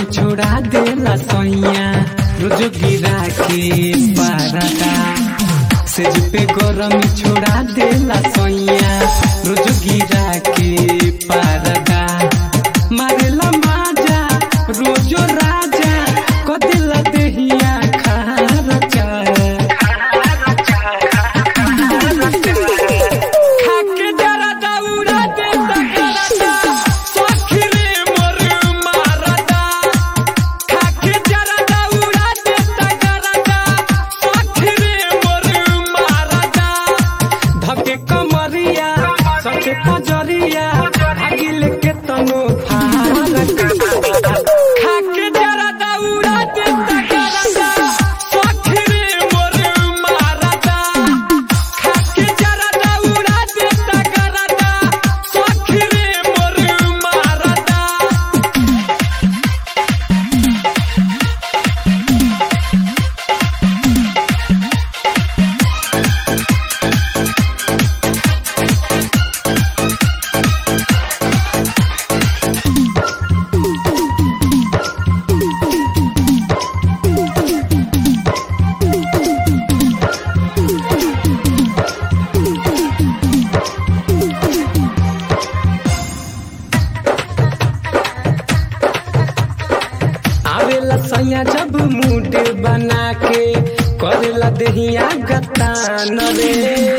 छोड़ा देला सैया रोज गिरा के पारदा सेज पे गरम छोड़ा देला सैया रोज गिरा के पारदा मारेला माजा रोजो राजा कदेला देहिया खारचा खाके जरा दौड़ा दे तकरता सखी रे मोर मारदा खाके जरा दौड़ा दे तकरता सखी रे मोर मारदा धके कमरिया सके पजरिया भागिल के तनो फारक खाके जरा दौड़ा दे तकरता सखी रे मोर मारदा खाके जरा दौड़ा दे तकरता सखी रे मोर मारदा आवेला सैया जब मूड बना के करेला देहिया गतान रे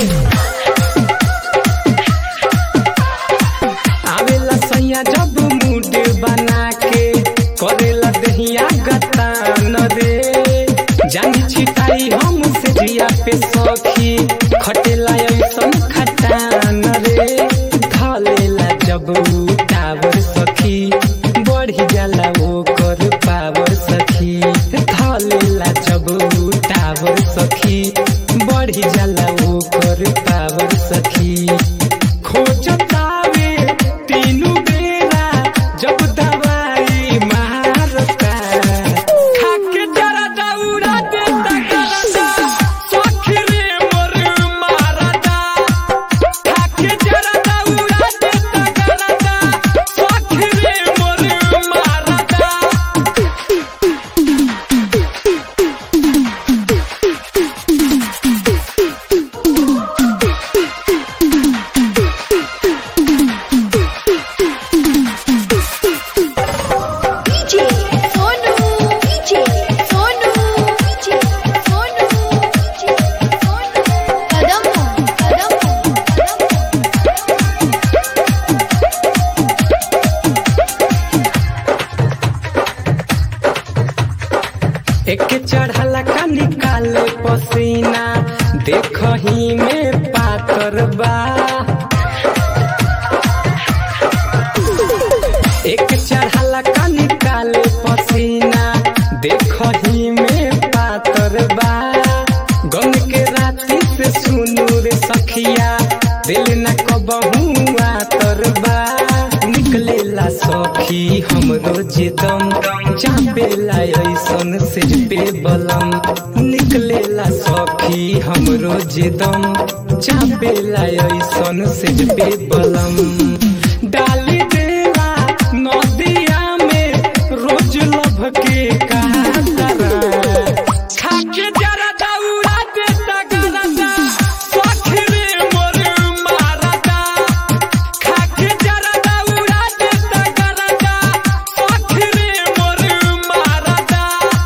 आवेला सैया जब मूड बना के करेला देहिया गतान रे जानी छिटाई हम से जिया पे सखी खटेला ऐसन खटान रे धलेला जब टावर सखी बढ़ी जाला ओकर पावर सखी धलेला जब टावर सखी बढ़ी जाला ओकर पावर सखी खोजतावे तीनू बेरा जब दवाई मारता खाके जरा दौड़ा दे तकरता सखी रे मोर मारता खाके जरा दौड़ा दे तकरता सखी रे मोर मारता DJ Sonu DJ Sonu DJ Sonu DJ Sonu Kadam Kadam एक चढ़ला का निकाले पसीना देखही में पातर बा एक चढ़ला का निकाले पसीना देखही में पातर बा गम के राती से सुनू रे सखिया दिल न कबहू आतर बा निकलेला सखी हमरो जे दम चापेला ऐसन से पे बलम निकलेला सखी हमरो जे दम चापेला ऐसन से पे बलम डाली देला नदिया में रोज लभ के कातरा खाके जरा दौड़ा दे तगरदा सखी रे मोर मारदा खाके जरा दौड़ा दे तगरदा सखी रे मोर मारदा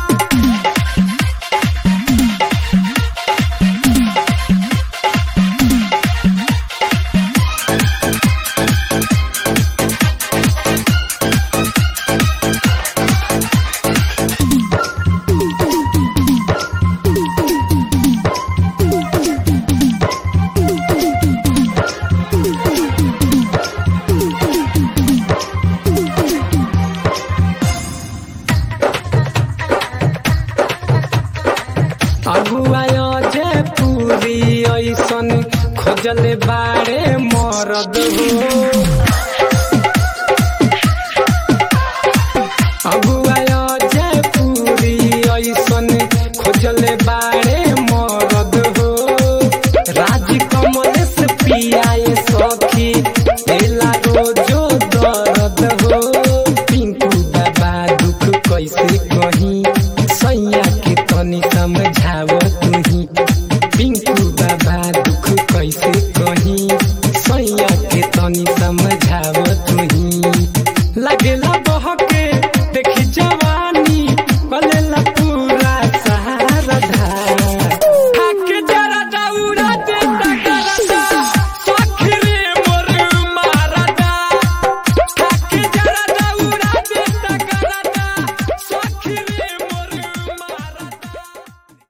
अगुआय जे पूरी ऐसन खोजले बारे मरद हो